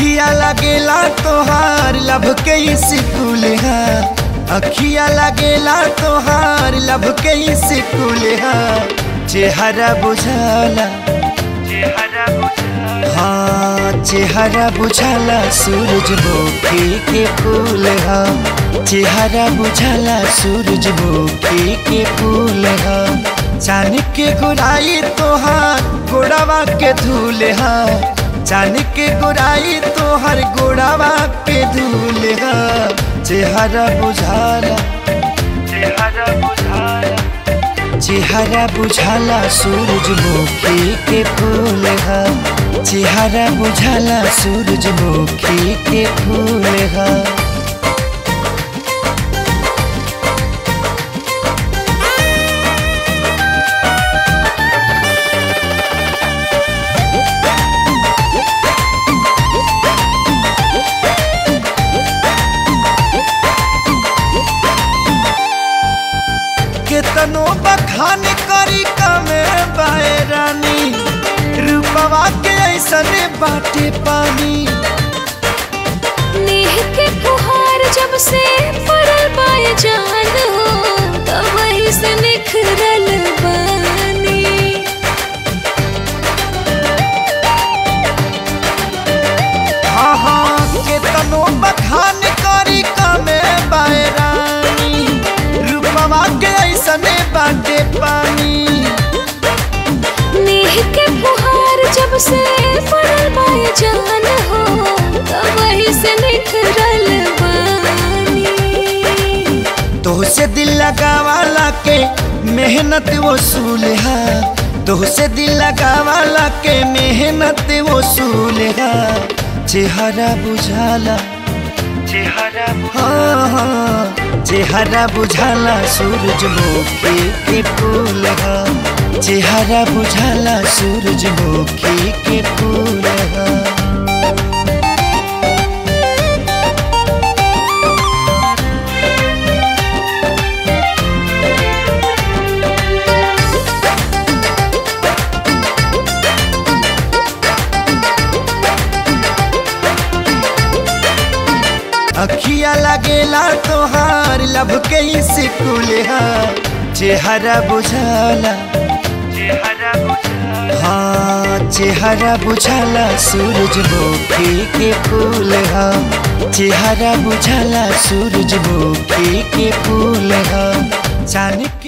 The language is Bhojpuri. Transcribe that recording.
अखिया लगेला तोहार लब के स्कूल है अखिया लगेला तोहार लब के स्कूल है चेहरा बुझाला हाँ चेहरा बुझाला सूरजमुखी के फूल हा चेहरा बुझाला सूरजमुखी के फूल हा चांद के गुराई तोहार गोड़ावा के धूल हा चांद के गुराई तोहर गोड़ावा के धूल हा चेहरा बुझाला चेहरा बुझाला चेहरा बुझाला सूरजमुखी के फूल हा चेहरा बुझाला सूरजमुखी के फूल हा केतनो बखान करी कमे बाए रानी रूपवा के ऐसन बाटे पानी नेह के फुहार जब से पड़ल पाए जान हो तब वही से निखरल बानी हाँ हाँ केतनो बखान करी कमे बाए रानी रूपवा के ऐसन बाटे पानी नेह के फुहार जब से पड़ल पाए जान हो तब वही से निखरल बानी तोहसे दिल लगावाला के मेहनत वसूल है तोहसे दिल लगावाला के मेहनत वसूल है चेहरा बुझाला चेहरा हाँ हाँ चेहरा बुझाला सूरजमुखी के फूल हा चेहरा बुझाला सूरजमुखी के फूल हा अखिया लगेला तोहार लब के स्कूल हा चेहरा बुझाला हाँ चेहरा बुझाला सूरजमुखी के फूल हा चेहरा बुझाला सूरजमुखी के फूल हा चांद